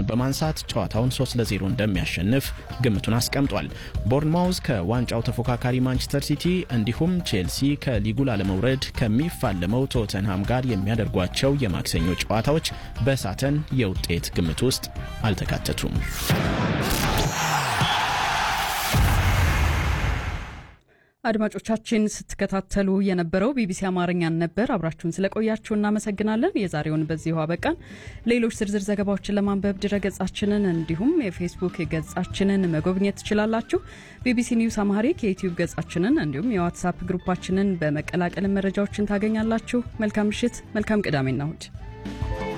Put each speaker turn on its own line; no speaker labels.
ነጥብ በማንሳት ጨዋታውን 3 ለ0 እንደሚያሸንፍ ግምቱን አስቀምጧል። ቦርንማውዝ ከዋንጫው ተፎካካሪ ማንቸስተር ሲቲ እንዲሁም ቼልሲ ከሊጉ ላለመውረድ ከሚፋለመው ቶተንሃም ጋር የሚያደርጓቸው የማክሰኞ ጨዋታዎች በሳተን የውጤት ግምት ውስጥ አልተካተቱም።
አድማጮቻችን ስትከታተሉ የነበረው ቢቢሲ አማርኛን ነበር። አብራችሁን ስለቆያችሁ እናመሰግናለን። የዛሬውን በዚሁ አበቃን። ሌሎች ዝርዝር ዘገባዎችን ለማንበብ ድረገጻችንን እንዲሁም የፌስቡክ ገጻችንን መጎብኘት ትችላላችሁ። ቢቢሲ ኒውስ አማሪክ የዩትዩብ ገጻችንን እንዲሁም የዋትሳፕ ግሩፓችንን በመቀላቀል መረጃዎችን ታገኛላችሁ። መልካም ምሽት፣ መልካም ቅዳሜና እሁድ